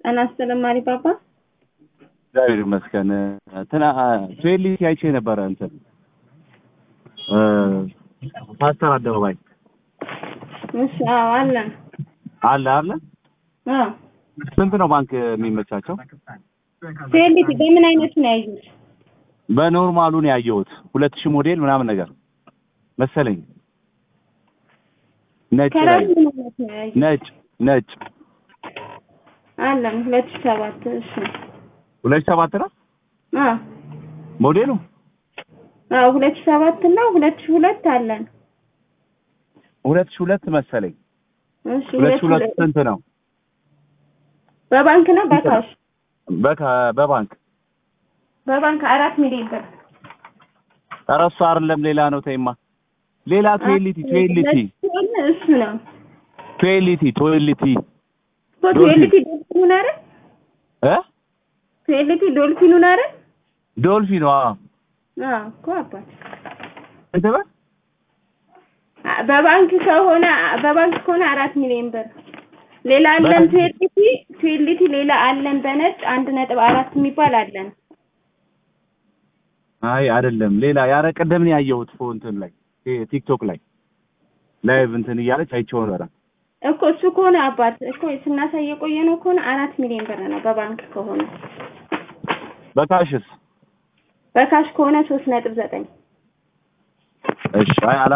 ጤና ይስጥልኝ ማሪ ፓፓ። እግዚአብሔር ይመስገን። እንትና ትዌሊቲ አይቼ ነበረ እንትን እ ፓስተር አደባባይ እሺ፣ አዎ አለን። አለ አለ። አዎ ስንት ነው ባንክ የሚመቻቸው? ፊልዲቲ በምን አይነቱ ነው ያዩት? በኖርማሉ ነው ያየሁት። ሁለት ሺህ ሞዴል ምናምን ነገር መሰለኝ። ነጭ ላይ ከራሱ ምን አይነት ነው ያዩት? ነጭ ነጭ አለን ሁለት ሺህ ሰባት እሺ። ሁለት ሺህ ሰባት ነው አዎ ሞዴሉ። አዎ ሁለት ሺህ ሰባት እና ሁለት ሺህ ሁለት አለን። ሁለት ሺህ ሁለት መሰለኝ። እሺ ሁለት ሺህ ሁለት ስንት ነው? በባንክ ነው በካሽ? በካ በባንክ በባንክ አራት ሚሊዮን ብር። ኧረ እሱ አይደለም ሌላ ነው። ተይማ ሌላ ትዌሊቲ ትዌሊቲ እሱ ነው ትዌሊቲ ትዌሊቲ እኮ ትዌልቲ ዶልፊኑን አይደል? እ ትዌልቲ ዶልፊኑን አይደል? ዶልፊን ዋ አዎ እኮ አባት እንት በል አ- በባንክ ከሆነ በባንክ ከሆነ አራት ሚሊዮን ብር። ሌላ አለን ትዌልቲ ትዌልቲ ሌላ አለን በነጭ አንድ ነጥብ አራት የሚባል አለን። አይ አይደለም ሌላ ያረ ቀደም ነው ያየሁት ፎ እንትን ላይ ይሄ ቲክቶክ ላይ ላይቭ እንትን እያለች አይቼው ነበረ። እኮ እሱ ከሆነ አባት እኮ ስናሳይ የቆየ ነው ከሆነ አራት ሚሊዮን ብር ነው በባንክ ከሆነ። በካሽስ በካሽ ከሆነ ሶስት ነጥብ ዘጠኝ እሺ አይ አላ